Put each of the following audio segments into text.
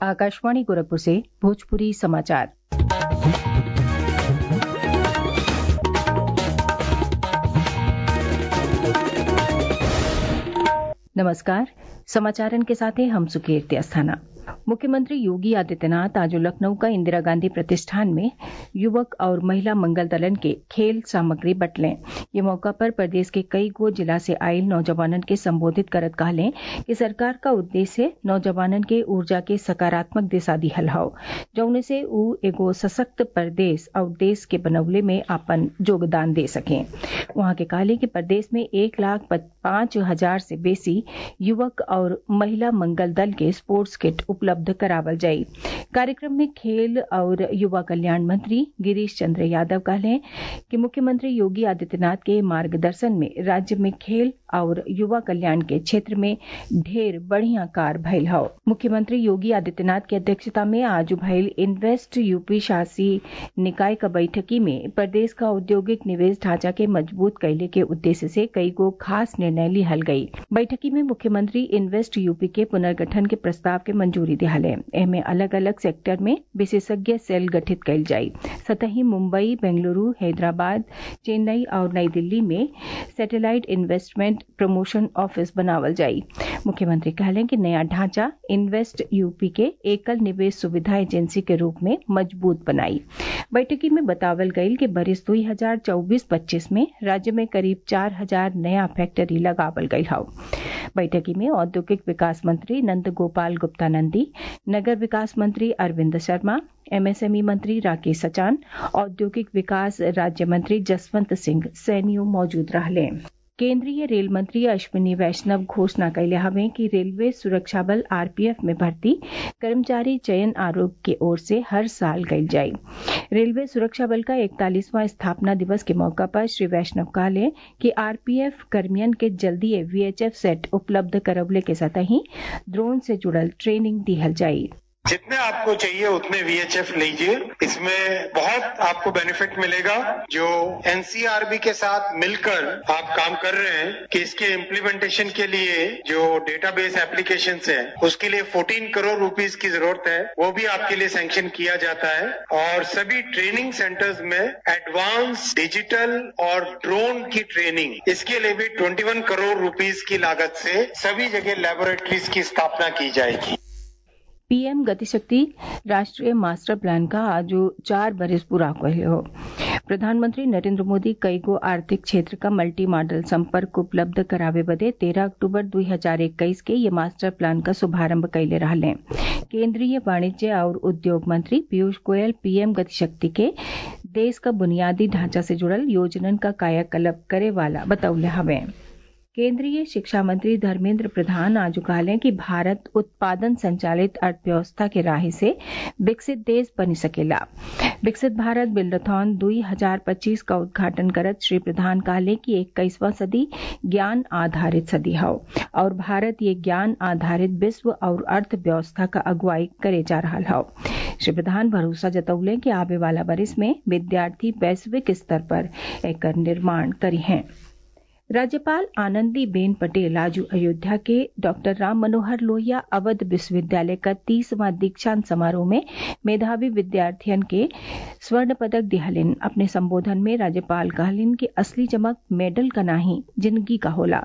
आकाशवाणी गोरखपुर से भोजपुरी समाचार नमस्कार समाचारन के साथ हैं हम सुकीर्ति अस्थाना मुख्यमंत्री योगी आदित्यनाथ आज लखनऊ का इंदिरा गांधी प्रतिष्ठान में युवक और महिला मंगल दलन के खेल सामग्री बटलें ये मौका पर प्रदेश के कई गो जिला से आयल नौजवानन के संबोधित करत कहलें कि सरकार का उद्देश्य नौजवानन के ऊर्जा के सकारात्मक दिशा दिहल हौ जौने से ऊ एगो सशक्त प्रदेश और देश के बनवले में अपन योगदान दे सकें वहां के कहले कि प्रदेश में एक लाख पांच हजार से बेसी युवक और महिला मंगल दल के स्पोर्ट्स किट उपलब्ध करावल जाये कार्यक्रम में खेल और युवा कल्याण मंत्री गिरीश चंद्र यादव कहले कि मुख्यमंत्री योगी आदित्यनाथ के मार्गदर्शन में राज्य में खेल और युवा कल्याण के क्षेत्र में ढेर बढ़िया कार भयल हौ मुख्यमंत्री योगी आदित्यनाथ की अध्यक्षता में आज भयल इन्वेस्ट यूपी शासी निकाय का बैठकी में प्रदेश का औद्योगिक निवेश ढांचा के मजबूत कैले के उद्देश्य से कई गो खास निर्णय लिहल गयी बैठकी में मुख्यमंत्री इन्वेस्ट यूपी के पुनर्गठन के प्रस्ताव के मंजूरी दिहले एमे अलग अलग सेक्टर में विशेषज्ञ सेल गठित कैल जाये सतही मुंबई बेंगलुरु हैदराबाद चेन्नई और नई दिल्ली में सैटेलाइट इन्वेस्टमेंट प्रमोशन ऑफिस बनावल जाये मुख्यमंत्री कहले कि नया ढांचा इन्वेस्ट यूपी के एकल निवेश सुविधा एजेंसी के रूप में मजबूत बनाई बैठकी में बतावल गयी कि बरिस दुई हजार चौबीस पच्चीस में राज्य में करीब चार हजार नया फैक्ट्री लगावल गयी हौ बैठकी में औद्योगिक विकास मंत्री नंद गोपाल गुप्ता नंदी नगर विकास मंत्री अरविंद शर्मा एमएसएमई मंत्री राकेश सचान औद्योगिक विकास राज्य मंत्री जसवंत सिंह सैनियो मौजूद रहले केंद्रीय रेल मंत्री अश्विनी वैष्णव घोषणा कैले हवे कि रेलवे सुरक्षा बल आरपीएफ में भर्ती कर्मचारी चयन आयोग की ओर से हर साल कल जाये रेलवे सुरक्षा बल का इकतालीसवां स्थापना दिवस के मौका पर श्री वैष्णव कहले कि आरपीएफ कर्मियन के जल्दी वीएचएफ सेट उपलब्ध करवले के सतही ड्रोन से जुड़ल ट्रेनिंग दिहल जाये जितने आपको चाहिए उतने वीएचएफ लीजिए इसमें बहुत आपको बेनिफिट मिलेगा जो एनसीआरबी के साथ मिलकर आप काम कर रहे हैं कि इसके इम्प्लीमेंटेशन के लिए जो डेटाबेस एप्लीकेशन है उसके लिए 14 करोड़ रुपीस की जरूरत है वो भी आपके लिए सैंक्शन किया जाता है और सभी ट्रेनिंग सेंटर्स में एडवांस डिजिटल और ड्रोन की ट्रेनिंग इसके लिए भी 21 करोड़ रुपीस की लागत से सभी जगह लेबोरेटरीज की स्थापना की जाएगी पीएम गतिशक्ति राष्ट्रीय मास्टर प्लान का आज चार बरस पूरा हो प्रधानमंत्री नरेंद्र मोदी कई गो आर्थिक क्षेत्र का मल्टी मॉडल संपर्क उपलब्ध करावे बदे तेरह अक्टूबर 2021 के ये मास्टर प्लान का शुभारंभ कैले रहले केंद्रीय वाणिज्य और उद्योग मंत्री पीयूष गोयल पीएम गतिशक्ति के देश का बुनियादी ढांचा से जुड़ल योजनन का कायाकल्प करे वाला बतौले हवे केंद्रीय शिक्षा मंत्री धर्मेंद्र प्रधान आज कहले कि भारत उत्पादन संचालित अर्थव्यवस्था के राह से विकसित देश बन सकेला विकसित भारत बिल्डथॉन दुई हजार पच्चीस का उद्घाटन करत श्री प्रधान कहले कि इक्कीसवां सदी ज्ञान आधारित सदी है और भारत ये ज्ञान आधारित विश्व और अर्थव्यवस्था का अगुवाई करे जा रहा है श्री प्रधान भरोसा जतौले कि आवे वाला बरिस में विद्यार्थी वैश्विक स्तर पर एक निर्माण करी हैं राज्यपाल आनंदी बेन पटेल आज अयोध्या के डॉक्टर राम मनोहर लोहिया अवध विश्वविद्यालय का तीसवां दीक्षांत समारोह में मेधावी विद्यार्थियन के स्वर्ण पदक दिहलिन अपने संबोधन में राज्यपाल कहलिन कि असली चमक मेडल का नाही जिंदगी का होला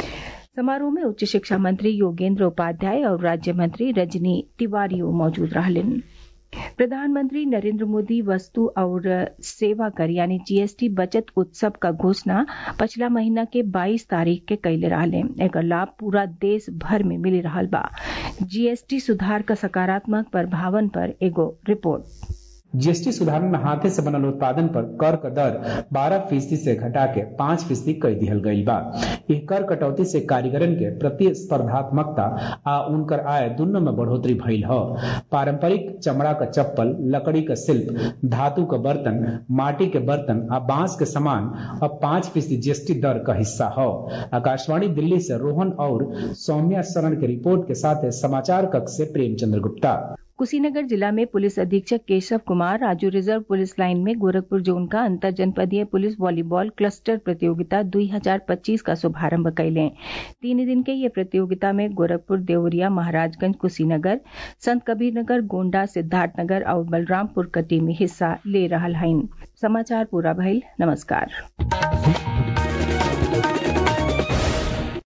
समारोह में उच्च शिक्षा मंत्री योगेंद्र उपाध्याय और राज्य मंत्री रजनी तिवारी मौजूद रहलिन प्रधानमंत्री नरेंद्र मोदी वस्तु और सेवा कर यानी जीएसटी बचत उत्सव का घोषणा पिछला महीना के 22 तारीख के कैले रहले एकर लाभ पूरा देश भर में मिली रहा बा जीएसटी सुधार का सकारात्मक प्रभावन पर एगो रिपोर्ट जीएसटी सुधार में हाथे से बनल उत्पादन पर कर का दर 12 फीसदी से घटा के 5 फीसदी कर दिहल गई बा यह कर कटौती से कारीगरन के प्रतिस्पर्धात्मकता आ उनकर आय दोनों में बढ़ोतरी भइल ह पारंपरिक चमड़ा का चप्पल लकड़ी का शिल्प धातु का बर्तन माटी के बर्तन आ बांस के सामान अब पांच फीसदी जीएसटी दर का हिस्सा हो आकाशवाणी दिल्ली से रोहन और सौम्या शरण की रिपोर्ट के साथ समाचार कक्ष से प्रेमचंद्र गुप्ता कुशीनगर जिला में पुलिस अधीक्षक Keshav Kumar Raju reserve police line में गोरखपुर जोन का अंतर जनपदीय पुलिस वॉलीबॉल क्लस्टर प्रतियोगिता 2025 का शुभारंभ कैले तीन दिन के ये प्रतियोगिता में गोरखपुर देवरिया महाराजगंज कुशीनगर संत कबीरनगर गोंडा सिद्धार्थनगर और बलरामपुर क टीम हिस्सा ले रहा हईन समाचार पूरा भइल नमस्कार